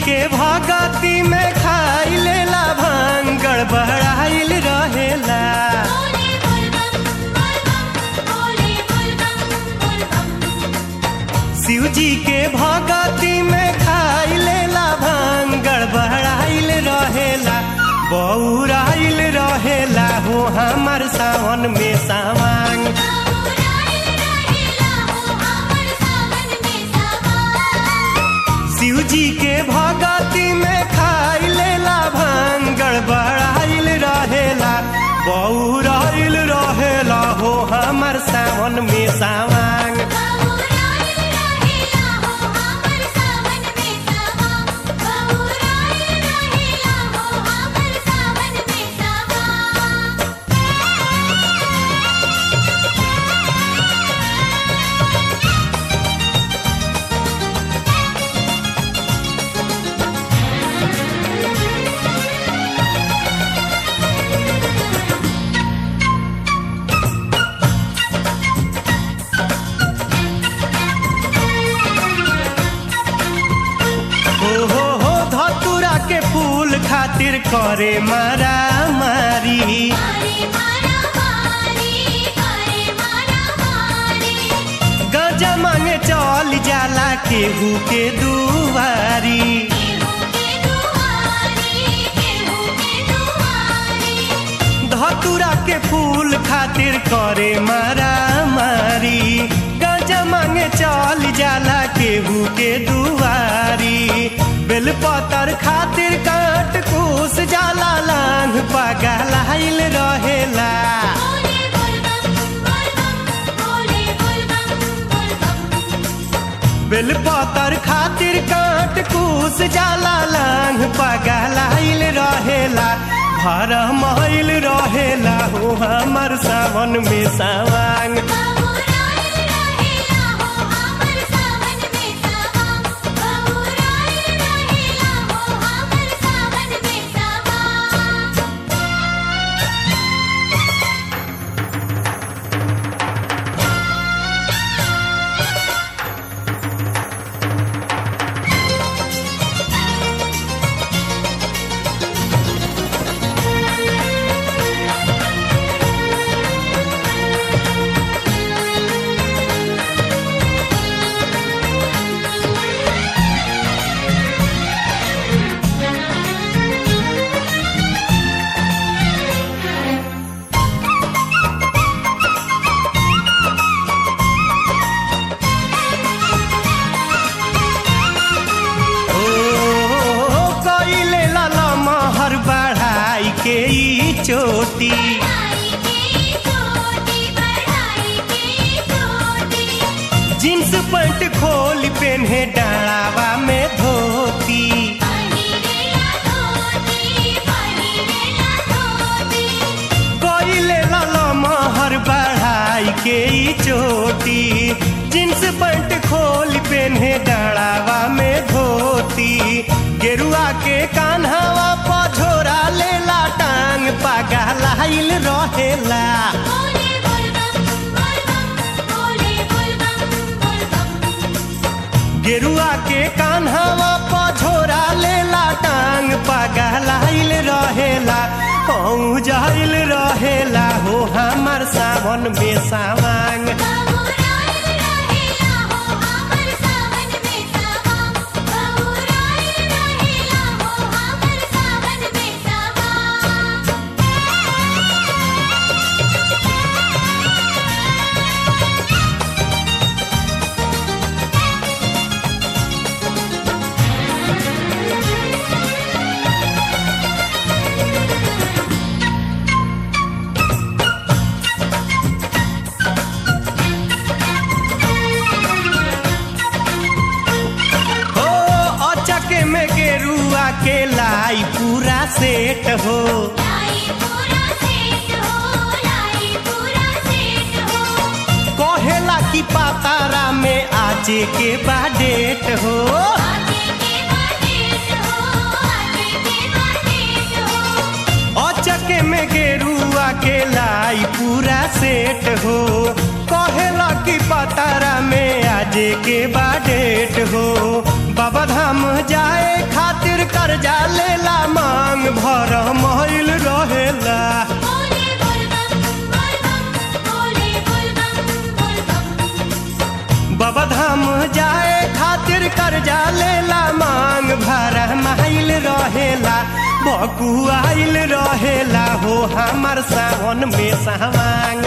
के भगती में खाई लेला भांग गड़बड़ाइल रहेला बोले बोल बम बोल बम बोले बोल बम बोल बम शिव जी के भगती में खाई लेला भांग गड़बड़ाइल रहेला बौराइल रहेला हो हमर सावन में सावांग बाबूराइल रहेला हो हमर सावन में सावन शिव जी के भगती में खाई लेला भांग गड़बड़ाइल रहेला बौराइल रहेला हो हमर सावन में सावांग बाबूराइल रहेला हो हमर सावन में सावन बाबूराइल रहेला हो हमर सावन में सावन हो हो हो धतुरा के फूल खातिर करे मारा मारी मारे मारा मारी मारे मारा मारी गजा मांगे चल जाला केहू के दुआरी केहू के दुआरी केहू के दुआरी धतुरा के फूल खातिर करे मारा मारी गजा मांगे चल जाला केहू के दुआरी बेलपतर खातिर काट कूस जाला लांग पगलाइल रहेला बोले बोल बम बोल बम बोले बोल बम बोल बम बेलपतर खातिर काट कूस जाला लांग पगलाइल रहेला भर महिल रहेला हो हमर सावन में सावांग बाबूराइल रहेला हो हमर सावन में सावन बाबूराइल रहेला हो हमर सावन में सावन ओ कइले लाला महर बढ़ाई के ई चोटी बढ़ाई की चोटी बढ़ाई की चोटी जींस पैंट खोल पेन्हे डाढ़ावा में धोती पहिरेला धोती पहिरेला धोती कइले लाला महर बढ़ाई के ई चोटी जींस पैंट खोल पेन्हे डाढ़ावा में धोती गेरुआ के कान्हावा पझोरा लेला टांग पगलाइल रहेला बोले बोल बम बोल बम बोले बोल बम बोल बम गेरुआ के कान्हावा पझोरा लेला टांग पगलाइल रहेला कहूँ जाइल रहेला हो हमर सावन में सावांग बाबूराइल रहेला हो हमर सावन में सावन बाबूराइल रहेला हो हमर सावन में सावन हो अचक में गेरुआ के लाई पूरा सेट हो लाई पूरा सेट हो लाई पूरा सेट हो कहेला की पातारा में आजे के बाडेट हो आजे के बाटेट हो आजे के बाटेट हो अचक में गेरुआ के लाई पूरा सेट हो कहेला की पतारा में आजे के बाडेट हो बाबा धाम जाए खातिर कर्जा लेला मांग भर महिल रहेला बोले बोल बम बोल बम बोले बोल बम बोल बम बाबा धाम जाए खातिर कर्जा लेला मांग भर माइल रहेला बकुआइल रहेला हो हमर सावन में सावांग